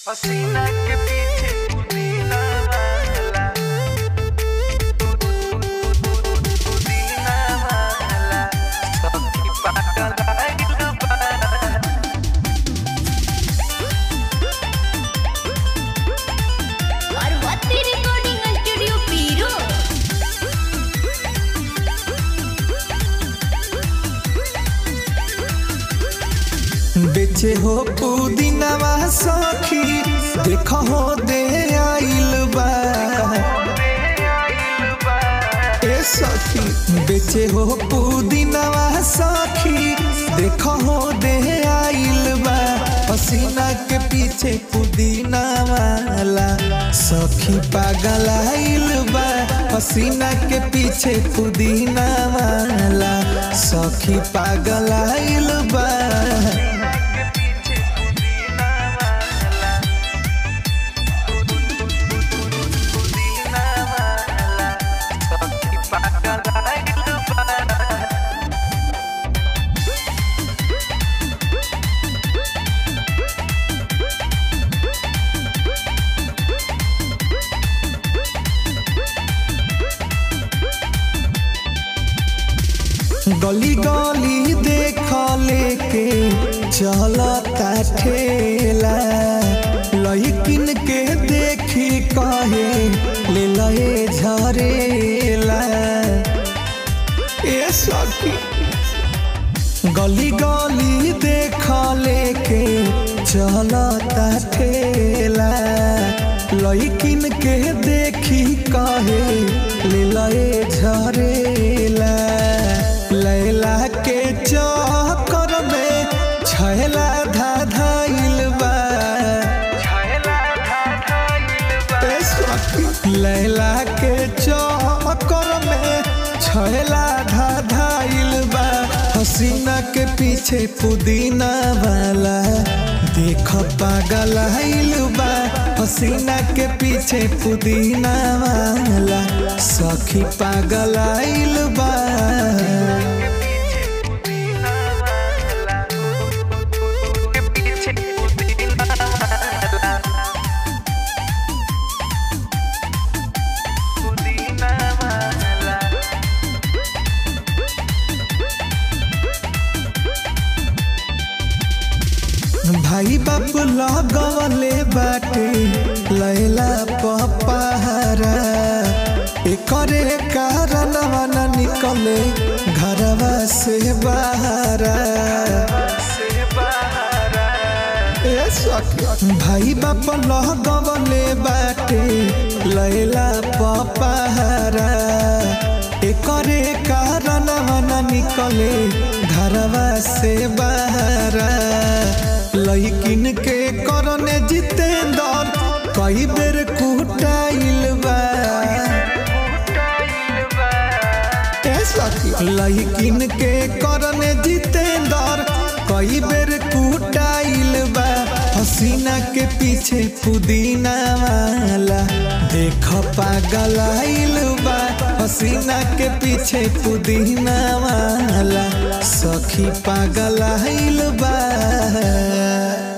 पसीना के पीछे पुदीना वाला पुदीना वाला सखी पागल आइल बा पार्वती रिकॉर्डिंग स्टूडियो पीरो बेचे हो पुदीनावा सखी देख हो दे आइल बा ए सखी बेचे हो पुदीनावा सखी देख हो दे आइल बा पसीना के पीछे पुदीना वाला सखी पागल आइल बा पसीना के पीछे पुदीना वाला सखी पागल आइल बा गली गली देख लेके चलता ठेला लइकिन के देखी कहे ले लए झरेला ए सखी गली गली देख लेके चलता ठेला लइकिन के देखी कहे ले लए झरेला लैला के चक्कर में छैला धाधाइल बा ए सखी, लैला के चक्कर में छैला धाधाइल बा हसीना के पीछे पुदीना वाला देख पागल आइल बा हसीना के पीछे पुदीना वाला सखी पागल आइल बा भाई बाप लगवले बाटे लैला पपहरा एकरे कारण न निकले घरवा से बाहरा ए सखी, भाई बाप लगवले बाटे लैला पपहरा एकरे कारण न निकले घरवा से बाहरा लइकिन के करने जितेंद्र कई बेर कुटाइल बा ए सखी, लइकिन के करने जितेंद्र कई बेर कुटाइल बा हसीना के पीछे पुदीना वाला देख पागल आइल बा हसीना के पीछे पुदीना वाला सखी पागल आइल बा